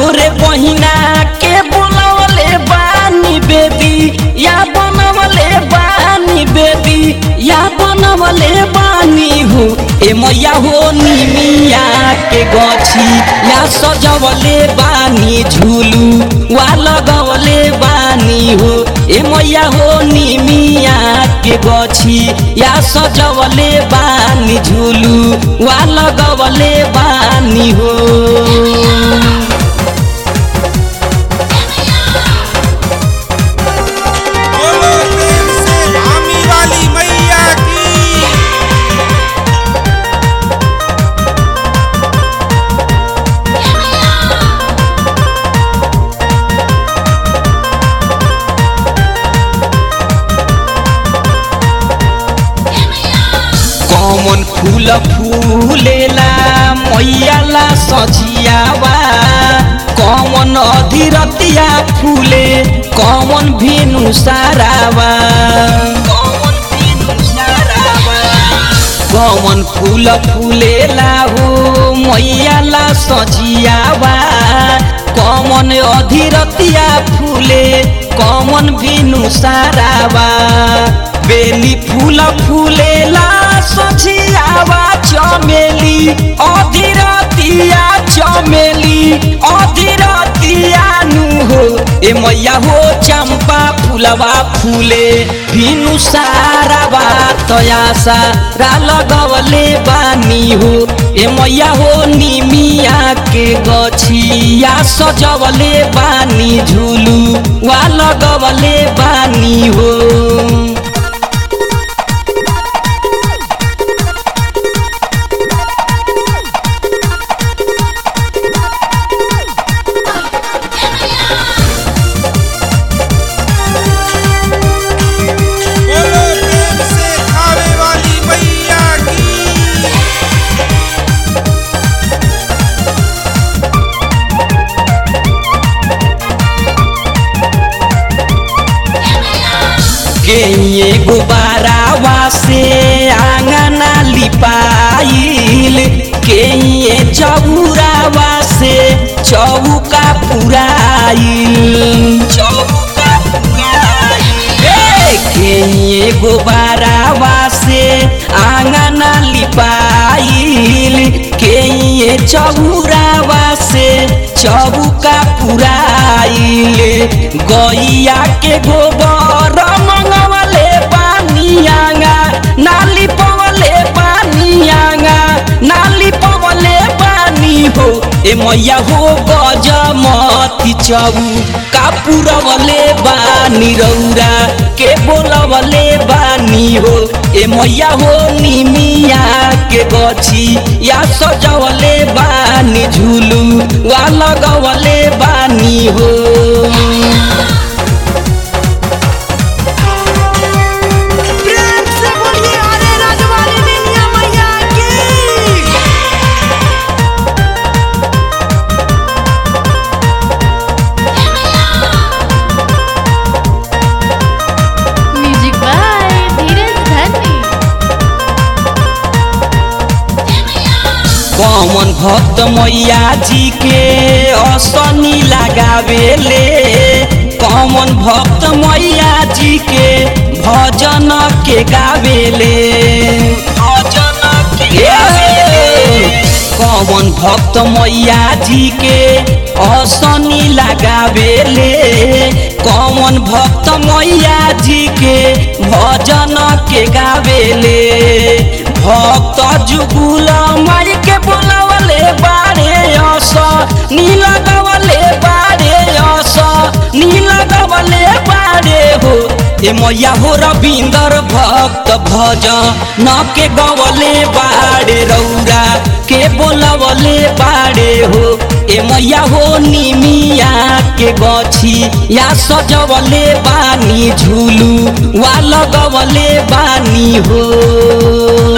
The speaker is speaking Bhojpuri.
रे बहिना के बोलवले बानी बेदी या बनवले बानी बेदी या बनवले बानी हो ए मैया हो निमिया के गछी या सजवले बानी झुलू वा लगवले बानी हो ए मैया हो निमिया के गछी या सजवले बानी झुलू वा लगवले बानी हो बोलो प्रेम से धामी वाली मैया की कमन फूल फूलेला मैयाला सजियावा कमन अधीरतिया फूले कमन भेनु सारावा कमन भेनु सारावा कमन फूल फूलेला हो मैयाला सजियावा कमन अधीरतिया फूले कमन भेनु सारावा बेली फूल फूलेला सजियावा चमेली अधीरतिया चमेली अधीरतिया नु हो ए मैया हो चंपा फूलवा फूले भिनु सारा बातयासा रा लगवले बानी हो ए मैया हो निमिया के गछिया सजवले बानी झुलू वा लगवले बानी हो बोलो प्रेम से खावे वाली मैया की के गुबारावा से आंगना लिपाइल के चौरावा से चौका पुराइल चौका पुराइल के गुबारावा से आंगना लिपाइल के चौरावा से चौका पुराइल गैया के गोबर मंगवले पानियागा नाली पवले पानियागा नाली पवले पानी हो ए मैया हो गजमती चबू कापुरवले बानी रौरा के बोलवले बानी हो ए मैया हो निमिया के गछी या सजवले बानी झुलू वा लगवले बानी हो प्रेम से बोलिए अरे राजवाली निमिया मैया की म्यूजिक बाय धीरज धनी कमन भक्त मैया जी के असनी लगावेले कमन भक्त मैया जी के भजन के गावेले भजन के गावेले कमन भक्त मैया जी के असनी लगावेले कमन भक्त मैया जी के भजन के गावेले भक्त जुगुल माई के बोलवले बारे अस नील गवले बारे अस नील गवले बारे हो ए मैया हो रविंदर भक्त भज न के गवले बारे रौरा के बोलवले बारे हो ए मैया हो निमिया के गछी या सजवले बानी झुलू वा लगवले बानी हो